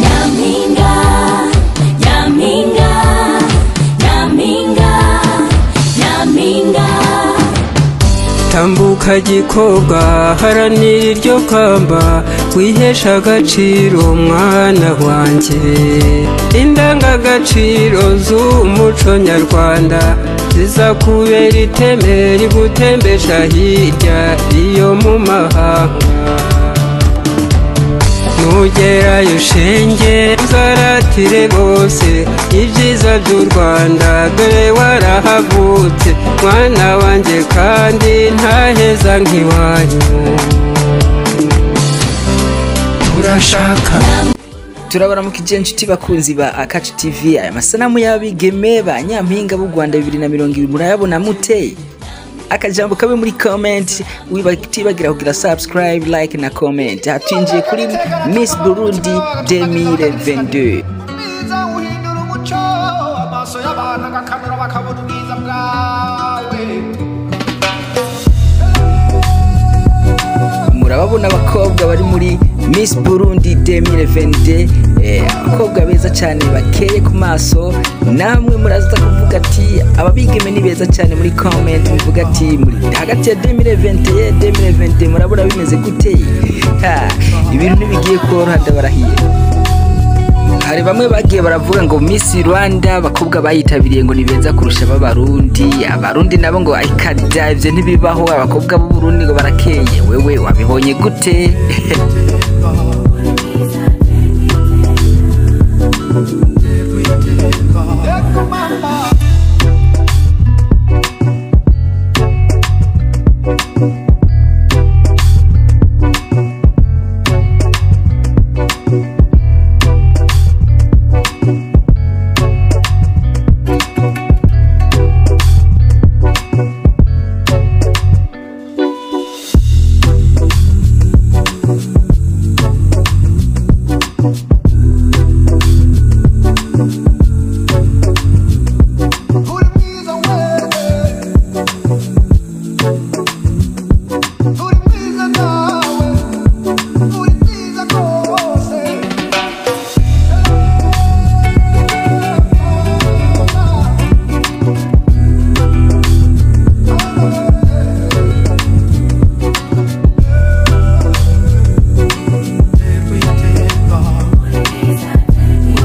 Nyampinga, Nyampinga, Nyampinga, Nyampinga. tambuka gikobwa haranira iryo kamba wihesha agaciro mwana wanjye indangagaciro z'umuco nyarwanda zizakubera iteme rigutembesha hirya iyo mu mahanga nugerayo ushenge uzaratire bose ibyiza by'u rwanda dore warahavutse mwana wanjye kandi ntaheza nk'iwanyu urashaka turabaramuka igihe nshuti bakunzi ba akacu tv aya masanamu y'abigeme ba nyampinga b'u rwanda bibiri na mirongo irindwi murayabona mute akajambo kabe muri comment utibagira kugira subscribe like na comment hatwinjiye kuri miss burundi 2022 mwiza uhindura umuco amaso y'abantu agakamera bakabona ubwiza bwawe murababona abakobwa bari muri miss burundi 2022 eh, abakobwa beza cyane bakeye ku maso namwe muraza kuvuga ati aba bigeme ni beza cyane muri comment muvuga ati muri hagati ya 2021 2022 murabona bimeze gute Ha, ibintu ntibigiye koroha ndabarahiye hari bamwe bagiye baravuga ngo Miss Rwanda abakobwa bayitabiriye ngo ni beza kurusha ab'abarundi abarundi nabo ngo ikada ibyo ntibibaho abakobwa b'uburundi ngo barakeye wewe wabibonye gute yego mama uri mwiza wewe uri mwiza nawe uri mwiza rwose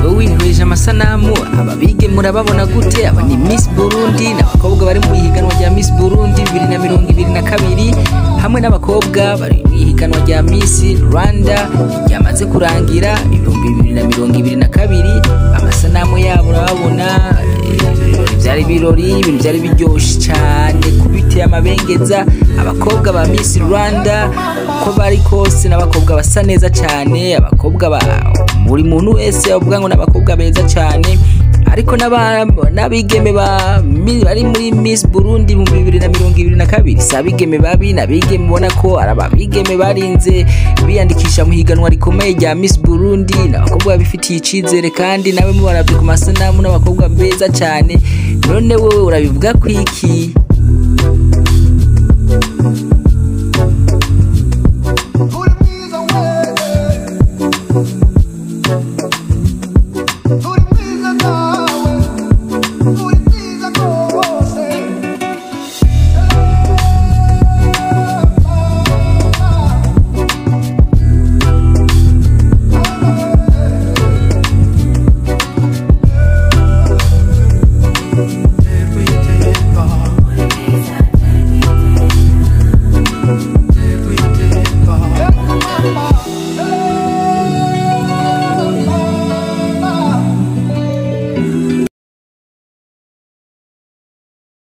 wowe winkwije amasanamu aba bige murababona gute aba ni Miss Burundi n'abakobwa bari mu ihiganwa rya Miss Burundi 2022 hamwe n'abakobwa bari mu ihiganwa rya Miss Rwanda ryamaze kurangira ibihumbi 2022 amasanamu yabo urababona eh, byari ibirori ibintu byari biryoshye cyane kubiteye amabengeza abakobwa ba Miss Rwanda uko bari kose n'abakobwa basa neza cyane abakobwa ba buri muntu wese avuga ngo ni abakobwa beza cyane ariko n'aba- n'abigeme ba- mi- bari muri Miss Burundi mu bibiri na mirongo ibiri na kabiri si abigeme babi ni abigeme ubona ko ari abigeme barinze biyandikisha mu higanwa rikomeye rya Miss Burundi ni abakobwa babifitiye icyizere kandi nawe mubarabye ku masanamu n'abakobwa beza cyane none wowe urabivuga ku iki uri mwiza wewe uri mwiza nawe uri mwiza rwose